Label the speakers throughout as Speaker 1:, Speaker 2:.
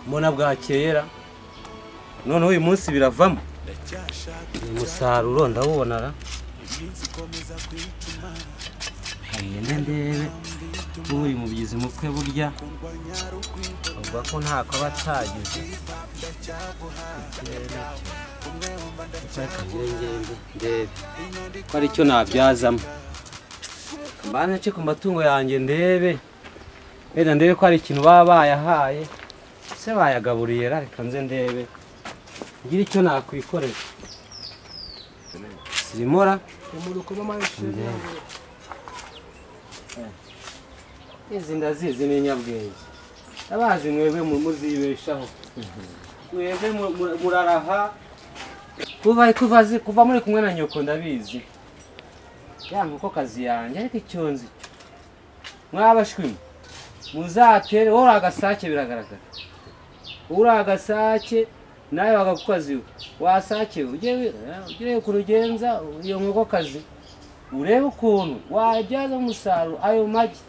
Speaker 1: mbona bwakeyera noneho uyu munsi biravamo uyu musaruro ndawubona ra ngende ndebe nk'uyu mubyizi mukwe burya avuga ko ntako aba atagize ngende ndebe ko ari cyo nabyazamo mbanze nce ku matungo yanjye ndebe wenda ndebe ko hari ikintu baba bayahaye se bayagaburiye ra reka nze ndebe ngire icyo nakwikorera sirimora izi ndazizi ni nyabwenge abazi mwebwe mu- muzibeshaho mwebwe mu- mu- muraraha kuva kuva zi- kuva muri kumwe na nyoko ndabizi ya nkoko kazi yanjye ariko icyo nzi cyo mwabashwimo muzatere wowe uri agasake biragaragara uri agasake nawe bakagukazi we wasake we ujye wi- eh, ujye ureba ukuntu ugenza iyo nkokokazi urebe ukuntu wabyaza umusaruro ayo magi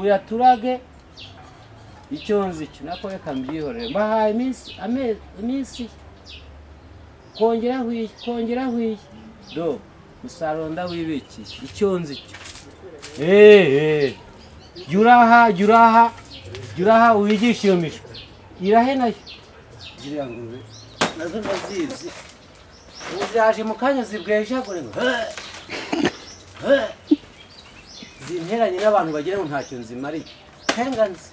Speaker 1: uyaturage icyo nzi cyo nako reka mbyihorere mbahaye iminsi amezi iminsi kongera hwiye kongera hwiye do umusaruro ndawibikiye icyo nzi cyo eee jya uraha jya uraha jya uraha wigishe iyo mishwi irahe nayo ziriya ngurube nazo ndazizi ubu ziraje mu kanya zibwejagure ngo "Hee! Hee!" zinteranye n'abantu bagira ngo ntacyo nzimariye nzi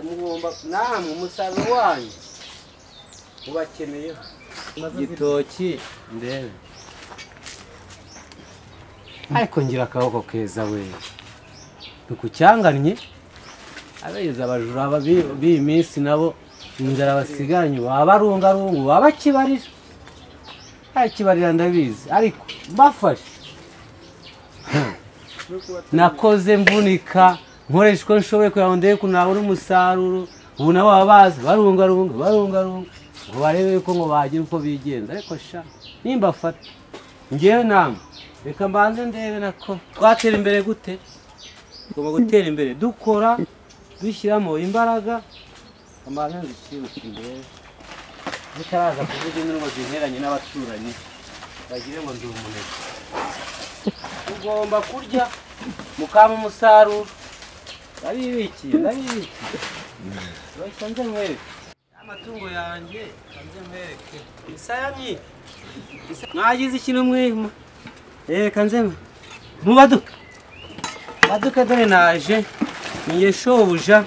Speaker 1: mugomba namwe umusaruro wanyu ubakeneyeho igitoki ndebe ariko ngira akaboko keza we ntukucyanganye abeza abajura aba bi- b'iyi minsi nabo inzara basigaranye babarungarungu babakibarira bakibarira ndabizi ariko mbafashe nakoze mvunika nkoresha uko nshoboye kugira ngo ndebe ko nabona umusaruro ubu nabo baba bazi barungarunga barungarunga ngo barebe yuko ngo bagira uko bigenza ariko sha nimba fata ngewe namwe reka mbanze ndebe nako twatera imbere gute tugomba gutera imbere dukora dushyiramo imbaraga ambanze nzishibuke imbere zitaraza kuvuga induru ngo ziheranye n'abaturanyi bagire ngo ndi umunebwe tugomba kurya mukama umusaruro ndabibikiye ndabibikiye reka nze nkwereke amatungo yanjye reka nze nkwereke imisaya myinshi mwagize ikintu mwima reka nze mwe- mubaduke baduke dore naje ninjye shobuja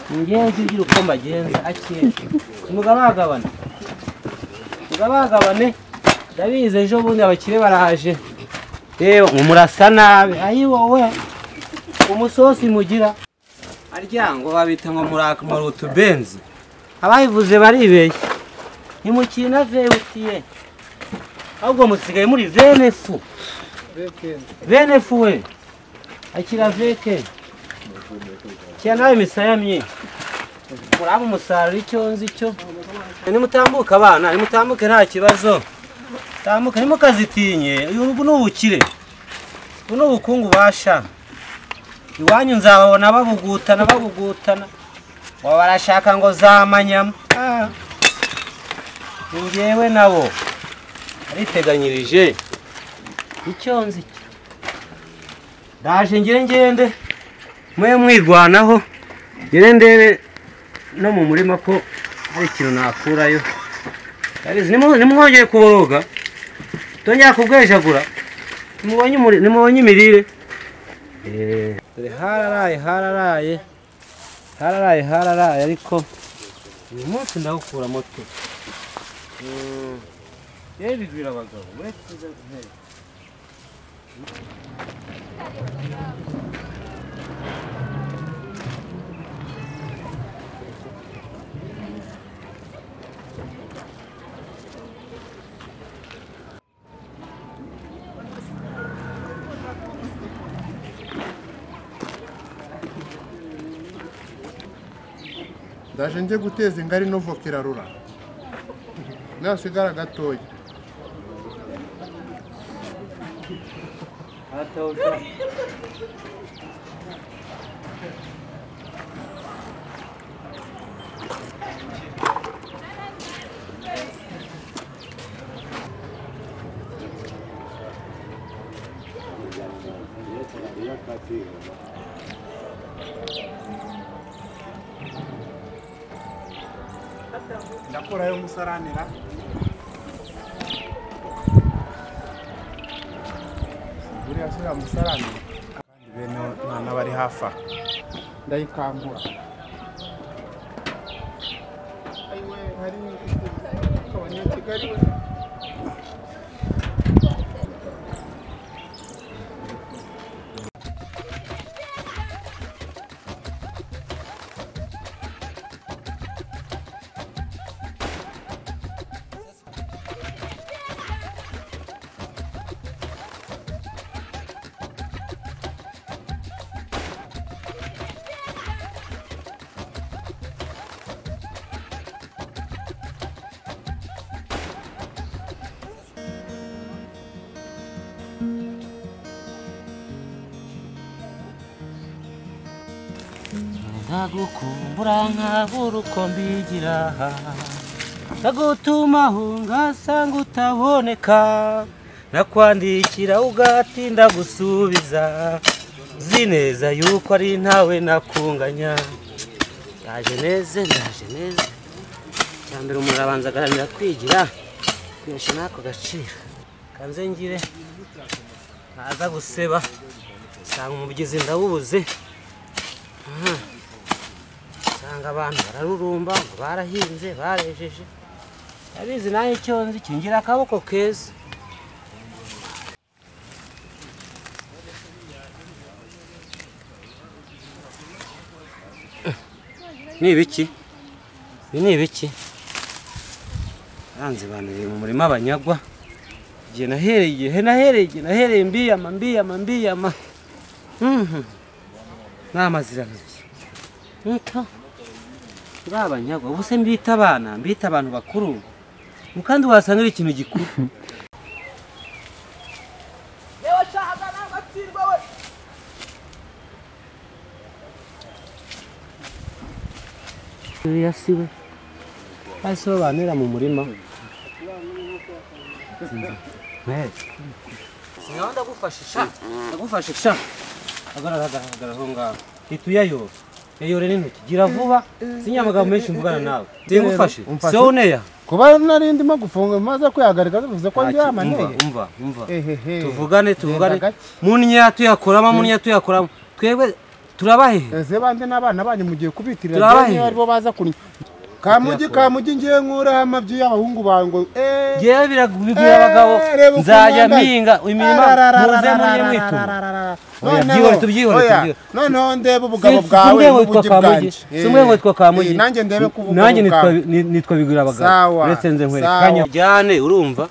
Speaker 1: ninjye nzi ugira uko mbagenza akeye mugabagabane mugabagabane ndabizi ejo bundi abakire baraje yewe murasa nabi ayi wowe umusosi mugira aryango babita ngo muraka marutubenzi abayivuze baribeshye ntimukiri na vewutiye ahubwo musigaye muri venefu venefu we akira veke kira nawe imisaya myinshi muraba umusaruro icyo nzi cyo nimutambuke abana nimutambuke nta kibazo tambuka ntimukazitinye ubu ni ubukire ubu ni ubukungu basha iwanyu nzababona babugutana babugutana ngo barashaka ngo zamanyama Ah. Ni njyewe nabo ariteganyirije icyo nzi cyo ndaje ngire ngende mwe mwirwanaho ngire ndebe no mu murima ko hari ikintu nakurayo Ndabizi, nimu- nimwongeye kuboroga tongera kubwejagura nimubonye umuri- nimubonye imirire dore hararaye hararaye hararaye hararaye ariko uyu munsi ndawukura moto yewe bigwira abagabo uretse izo ntebe.
Speaker 2: ndaje njye guteza ingari no voka irarura nasigara gatoya
Speaker 1: Atawuta.
Speaker 3: cy'akatiro ndakurayo umusaranira buriya si uriya musaranira kandi bene nta n'abari hafi aha ndayikangura ayiwe hari kabone kigali we
Speaker 1: nkagukumbura nkabura uko mbigira nkagutumaho ngasanga utaboneka nakwandikira ugatinda gusubiza uzi neza yuko ari ntawe nakunganya ndaje neza ndaje neza icya mbere umuntu arabanza agaharanira kwigira kwihesha n'ako gaciro kanze ngire ntaza guseba usanga umubyizi ndawubuze Aha. usanga abantu bararurumba ngo barahinze barejeje abizi nayo icyo nzi kingira akaboko keza ni ibiki ibi ni ibiki aranze banuriye mu murima banyagwa igihe nahereye igihe nahereye igihe nahereye mbiyama mbiyama mbiyama Mhm. n'amazirarabye nito babanyagwa ubu se mbita abana mbita abantu bakuru Mu kandi wasanga ari ikintu gikuru uriya si we hasi bo bantera mu murima ngaho ndagufashisha ndagufashisha hagarara hagarara aho ngaho hita uyayoba yayore n'intoki gira vuba sinya amagambo menshi mvugana nawe ndagufashe
Speaker 2: umfashe.
Speaker 1: si wowe uneya
Speaker 3: kuba nari ndimo gufunga maze kwihagarika bivuze ko
Speaker 1: Ntacyo, umva
Speaker 3: ndyamaneye
Speaker 1: umva umva
Speaker 3: ehehe
Speaker 1: tuvugane tuvugane
Speaker 3: gake.
Speaker 1: munya tuyakoramo munya tuyakoramo twebwe turabahehe
Speaker 3: ese bande n'abana banyu mugiye kubitirira
Speaker 1: Turabahe.
Speaker 3: njyewe aribo baza kunywa kamugi kamugi ngiye nkuraho amabyi y'abahungu bango eh
Speaker 1: ngewe biragubwira abagabo
Speaker 3: Eh, reba uko
Speaker 1: nzajya
Speaker 3: mwambaye.
Speaker 1: mpinga imirima muze mujye mwituma
Speaker 3: Ararararararararara.
Speaker 1: Oya,
Speaker 3: Noneho,
Speaker 1: byihore tubyihore,
Speaker 3: oya,
Speaker 1: tubyihore.
Speaker 3: noneho ndebe ubugabo
Speaker 1: Si- si
Speaker 3: bwawe
Speaker 1: umwe witwa
Speaker 3: n'ubugi
Speaker 1: Kamugi,
Speaker 3: bwanjye
Speaker 1: si umwe
Speaker 3: Eh,
Speaker 1: witwa Kamugi.
Speaker 3: eh, nanjye ndebe ko ubugabo
Speaker 1: nanjye nitwa-
Speaker 3: bwawe
Speaker 1: ni- nitwa bigura abagabo
Speaker 3: Sawa,
Speaker 1: uretse nze nkwereka
Speaker 3: sawa.
Speaker 1: Kanya- njyane urumva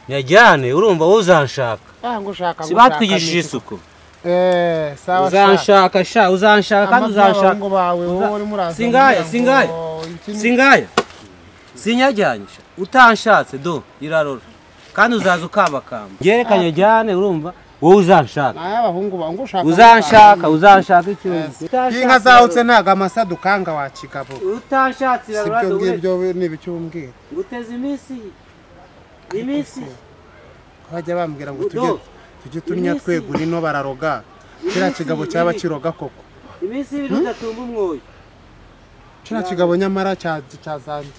Speaker 1: nyajyane urumva wowe uzanshaka
Speaker 3: Ah, ngo ushaka
Speaker 1: si
Speaker 3: ngo ushaka
Speaker 1: batwigishije
Speaker 3: miki.
Speaker 1: isuku
Speaker 3: eh sawa sha
Speaker 1: uzanshaka sha uzanshaka kandi
Speaker 3: amabyi y'abahungu
Speaker 1: uzanshaka
Speaker 3: bawe
Speaker 1: uza-
Speaker 3: wowe urimo uraza
Speaker 1: Singaya,
Speaker 3: umbwira ngo,
Speaker 1: singaya,
Speaker 3: iki ni-
Speaker 1: singaya sinyajyanisha utanshatse do irarora kandi uzaza ukambakamba byerekanye njyane urumva wowe uzanshaka
Speaker 3: Aya abahungu bawe ngo ushaka
Speaker 1: uzanshaka uzanshaka ikibazo
Speaker 3: inka zawutse ntago amasa dukanga wa kigabo
Speaker 1: utanshatse irarora
Speaker 3: sibyo
Speaker 1: do
Speaker 3: ngibyo ni ibicyo umbwira
Speaker 1: guteza iminsi iminsi
Speaker 3: bajya bambwira ngo
Speaker 1: Udo,
Speaker 3: tujye tujye tunya
Speaker 1: iminsi.
Speaker 3: twegura ino bararoga kiriya
Speaker 1: Iminsi
Speaker 3: kigabo cyaba
Speaker 1: ibiri.
Speaker 3: kiroga koko
Speaker 1: iminsi ibiri udatumba umwoyo
Speaker 3: kiriya kigabo nyamara cya- cyazanze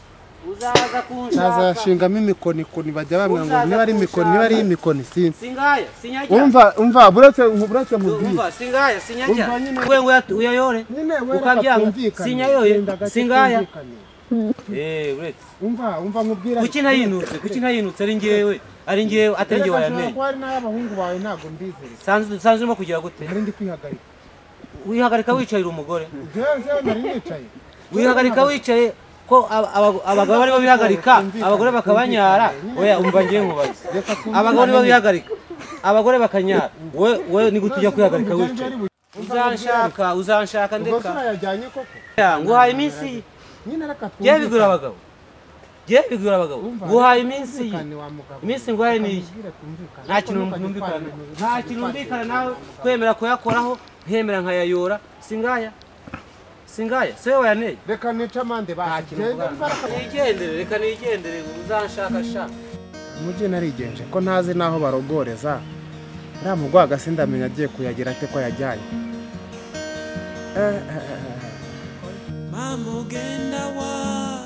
Speaker 1: uzaza kunshaka
Speaker 3: cyazashingamo imikonikoni bajya bambwira ngo
Speaker 1: Uzaza
Speaker 3: niba ari imikoni niba ari
Speaker 1: kunshaka.
Speaker 3: imikoni sinzi
Speaker 1: singaya sinyajyana
Speaker 3: umva umva buretse buretse mubwire
Speaker 1: umva singaya
Speaker 3: Umva
Speaker 1: sinyajyana
Speaker 3: nyine.
Speaker 1: we ngo uyat- uyayore
Speaker 3: nyine wereka
Speaker 1: Ukabyanga.
Speaker 3: twumvikane
Speaker 1: Sinyayoye.
Speaker 3: Genda gake
Speaker 1: Singaya.
Speaker 3: twumvikane.
Speaker 1: eh uretse
Speaker 3: umva umva mubwira
Speaker 1: kuki nayinutse kuki nayinutse ari ngewe ari ngewe atari ngewe
Speaker 3: ngewe
Speaker 1: wayamenye
Speaker 3: hari n'abahungu bawe ntabwo mbizeye
Speaker 1: sanzwe sanzwe urimo kugira gute
Speaker 3: nari ndi kwihagarika
Speaker 1: wihagarika wicaye umugore
Speaker 3: ngewe ngewe nari nicaye
Speaker 1: wihagarika wicaye ko aba- aba- abagabo aribo bihagarika abagore bakabanyara oya umva ngiye nkubaze
Speaker 3: reka twumvikane.
Speaker 1: abagabo nibo bihagarika abagore bakanyara we we ni gute ujya kwihagarika wicaye uzanshaka uzanshaka
Speaker 3: ubwo se
Speaker 1: ndeka
Speaker 3: urayajyanye koko
Speaker 1: nguhaye iminsi
Speaker 3: nyine reka twumvikane.
Speaker 1: ngewe bigura abagabo ngewe bigura abagabo
Speaker 3: Umva,
Speaker 1: nguhaye iminsi iyi
Speaker 3: twumvikane wa mugabo.
Speaker 1: iminsi nguhaye niyi
Speaker 3: Mbwira twumvikane.
Speaker 1: nta kintu
Speaker 3: Kuko
Speaker 1: numvikana
Speaker 3: ntukajye
Speaker 1: nta kintu numvikana nawe kwemera kuyakoraho nkemera nkayayora singaya singaya se wowe waneye
Speaker 3: reka nice amande
Speaker 1: nigendere reka nigendere uzanshaka shaka
Speaker 3: mujye narigenje ko ntazi n'aho barogoreza ntamugwa agasi ndamenya agiye kuyagira ate ko yajyanye Eh, eh, eh, eh.
Speaker 1: mama ugenda wa